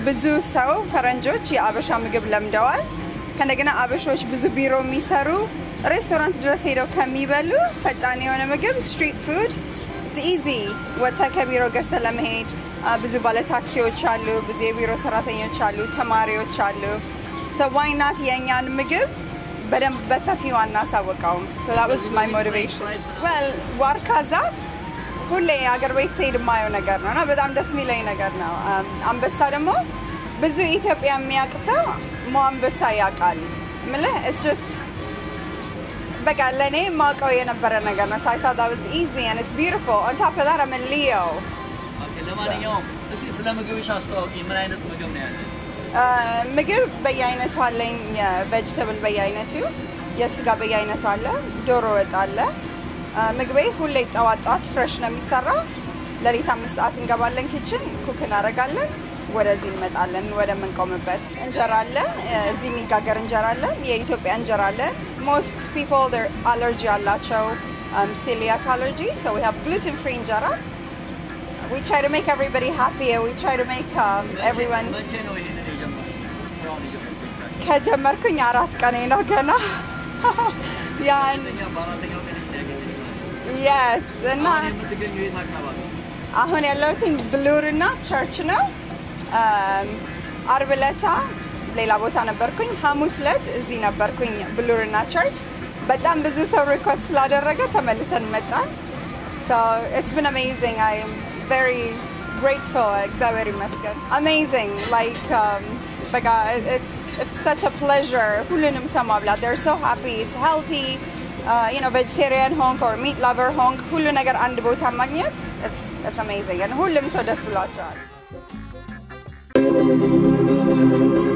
ብዙ ሰው ፈረንጆች የአበሻ ምግብ ለምደዋል። ከእንደገና አበሾች ብዙ ቢሮ የሚሰሩ ሬስቶራንት ድረስ ሄደው ከሚበሉ ፈጣን የሆነ ምግብ ስትሪት ፉድ ኢዚ ወጥተህ ከቢሮ ገዝተህ ለመሄድ አ፣ ብዙ ባለ ታክሲዎች አሉ፣ ብዙ የቢሮ ሰራተኞች አሉ፣ ተማሪዎች አሉ። ዋይናት የእኛን ምግብ በደንብ በሰፊው አናሳውቀውም። So that was my motivation. Well, ዋርካ ዛፍ ሁሌ አገር ቤት ስሄድ የማየው ነገር ነው እና በጣም ደስ የሚለኝ ነገር ነው። አም፣ አንበሳ ደግሞ ብዙ ኢትዮጵያ የሚያውቅ ሰው ሞ አንበሳ ያውቃል ምልህ it's just በቃ ለእኔ የማውቀው የነበረ ነገር ነው። So I thought that was easy and it's beautiful. On top of that, I'm a Leo. ኦኬ፣ ለማንኛውም እስኪ ስለ ምግብሽ አስተዋውቂ። ምን አይነት ምግብ ነው ያለ? አ፣ ምግብ በየአይነቱ አለኝ። የቬጅተብል በየአይነቱ፣ የስጋ በየአይነቱ አለ፣ ዶሮ ወጥ አለ። አ፣ ምግቤ ሁሌ ጠዋት ጠዋት ፍሬሽ ነው የሚሰራው። ለሊት አምስት ሰዓት እንገባለን ኪችን፣ ኩክ እናደርጋለን። ወደዚህ እንመጣለን ወደምንቆምበት። እንጀራ አለ፣ እዚህ የሚጋገር እንጀራ አለ፣ የኢትዮጵያ እንጀራ አለ። ሞስት ፒፕል አለርጂ አላቸው ሴሊያክ አለርጂ ሶ ዊ ሃቭ ግሉተን ፍሪ እንጀራ we try to make everybody happy and we try to make um, መቼ- everyone መቼ ነው ይሄንን የጀመርሽው? ስራውን የጀመርሽው? ከጀመርኩኝ አራት ቀኔ ነው ገና ያን ሁለተኛ በአራተኛው ቀን ነው ያገኘሽው? የስ እና አሁን የምትገኘው የት አካባቢ? አሁን ያለሁትኝ ብሉር እና ቸርች ነው። አም፣ አርብ ለታ ሌላ ቦታ ነበርኩኝ። ሐሙስ ለት እዚህ ነበርኩኝ ብሉር እና ቸርች። በጣም ብዙ ሰው ሪኮስት ስላደረገ ተመልሰን መጣን። So it's been amazing. I'm very grateful. እግዚአብሔር ይመስገን። Amazing. Like um, በቃ it's it's such a pleasure. ሁሉንም ሰው ማብላት. They're so happy. It's healthy. Uh, you know, vegetarian ሆንክ or meat lover ሆንክ ሁሉ ነገር አንድ ቦታ ማግኘት it's it's amazing. And ሁሉም ሰው ደስ ብሏቸዋል።